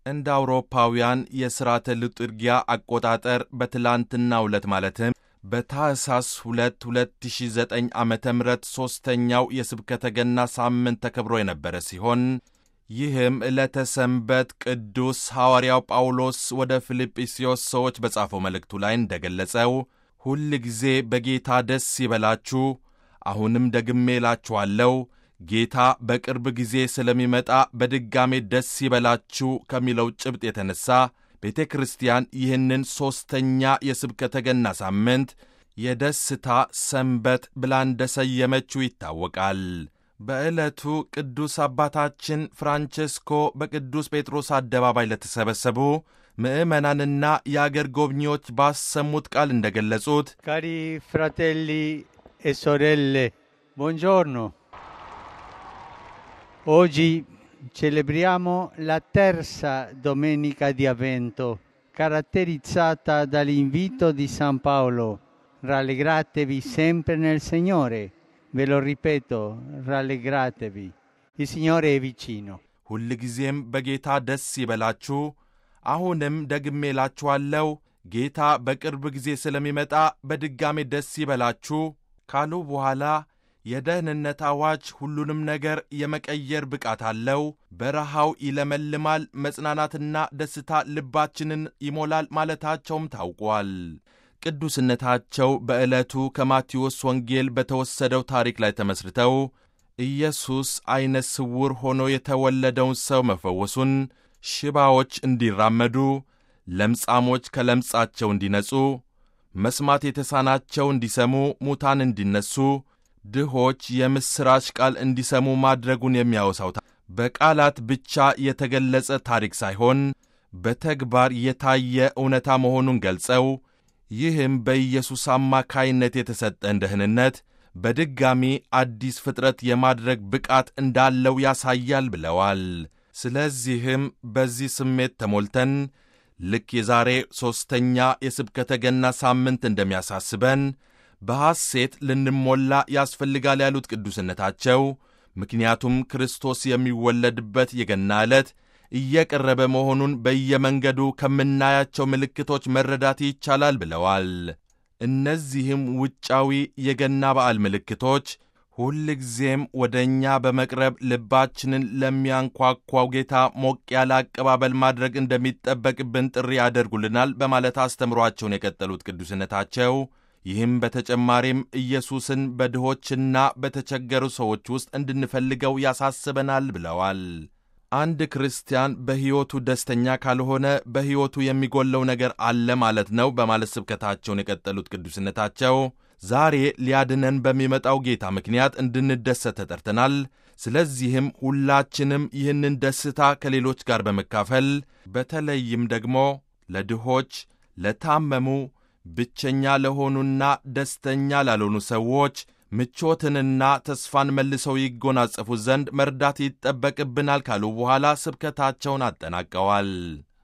እንደ አውሮፓውያን የሥርዓተ ልጥርጊያ አቆጣጠር በትላንትናው ዕለት ማለትም በታህሳስ 2 2009 ዓ ም ሦስተኛው የስብከተ ገና ሳምንት ተከብሮ የነበረ ሲሆን ይህም ዕለተ ሰንበት ቅዱስ ሐዋርያው ጳውሎስ ወደ ፊልጵስዮስ ሰዎች በጻፈው መልእክቱ ላይ እንደገለጸው ሁል ጊዜ በጌታ ደስ ይበላችሁ፣ አሁንም ደግሜ እላችኋለሁ ጌታ በቅርብ ጊዜ ስለሚመጣ በድጋሜ ደስ ይበላችሁ ከሚለው ጭብጥ የተነሣ ቤተ ክርስቲያን ይህንን ሦስተኛ የስብከተ ገና ሳምንት የደስታ ሰንበት ብላ እንደሰየመችው ይታወቃል። በዕለቱ ቅዱስ አባታችን ፍራንቼስኮ በቅዱስ ጴጥሮስ አደባባይ ለተሰበሰቡ ምዕመናንና የአገር ጎብኚዎች ባሰሙት ቃል እንደገለጹት ካሪ ፍራቴሊ e sorelle, buongiorno. Oggi celebriamo la terza domenica di Avvento, caratterizzata dall'invito di San Paolo. Rallegratevi sempre nel Signore. Ve lo ripeto, rallegratevi. Il Signore è vicino. ሁልጊዜም በጌታ ደስ ይበላችሁ፣ አሁንም ደግሜ እላችኋለሁ ጌታ በቅርብ ጊዜ ስለሚመጣ በድጋሜ ደስ ይበላችሁ ካሉ በኋላ የደህንነት አዋጅ ሁሉንም ነገር የመቀየር ብቃት አለው። በረሃው ይለመልማል፣ መጽናናትና ደስታ ልባችንን ይሞላል ማለታቸውም ታውቋል። ቅዱስነታቸው በዕለቱ ከማቴዎስ ወንጌል በተወሰደው ታሪክ ላይ ተመስርተው ኢየሱስ ዐይነ ስውር ሆኖ የተወለደውን ሰው መፈወሱን፣ ሽባዎች እንዲራመዱ፣ ለምጻሞች ከለምጻቸው እንዲነጹ፣ መስማት የተሳናቸው እንዲሰሙ፣ ሙታን እንዲነሱ፣ ድሆች የምሥራች ቃል እንዲሰሙ ማድረጉን የሚያወሳው በቃላት ብቻ የተገለጸ ታሪክ ሳይሆን በተግባር የታየ እውነታ መሆኑን ገልጸው ይህም በኢየሱስ አማካይነት የተሰጠን ደህንነት በድጋሚ አዲስ ፍጥረት የማድረግ ብቃት እንዳለው ያሳያል ብለዋል። ስለዚህም በዚህ ስሜት ተሞልተን ልክ የዛሬ ሦስተኛ የስብከተ ገና ሳምንት እንደሚያሳስበን በሐሴት ልንሞላ ያስፈልጋል ያሉት ቅዱስነታቸው፣ ምክንያቱም ክርስቶስ የሚወለድበት የገና ዕለት እየቀረበ መሆኑን በየመንገዱ ከምናያቸው ምልክቶች መረዳት ይቻላል ብለዋል። እነዚህም ውጫዊ የገና በዓል ምልክቶች ሁልጊዜም ወደ እኛ በመቅረብ ልባችንን ለሚያንኳኳው ጌታ ሞቅ ያለ አቀባበል ማድረግ እንደሚጠበቅብን ጥሪ ያደርጉልናል በማለት አስተምሯቸውን የቀጠሉት ቅዱስነታቸው ይህም በተጨማሪም ኢየሱስን በድሆችና በተቸገሩ ሰዎች ውስጥ እንድንፈልገው ያሳስበናል ብለዋል። አንድ ክርስቲያን በሕይወቱ ደስተኛ ካልሆነ በሕይወቱ የሚጎለው ነገር አለ ማለት ነው በማለት ስብከታቸውን የቀጠሉት ቅዱስነታቸው ዛሬ ሊያድነን በሚመጣው ጌታ ምክንያት እንድንደሰት ተጠርተናል። ስለዚህም ሁላችንም ይህንን ደስታ ከሌሎች ጋር በመካፈል በተለይም ደግሞ ለድሆች፣ ለታመሙ፣ ብቸኛ ለሆኑና ደስተኛ ላልሆኑ ሰዎች ምቾትንና ተስፋን መልሰው ይጎናጸፉ ዘንድ መርዳት ይጠበቅብናል ካሉ በኋላ ስብከታቸውን አጠናቀዋል።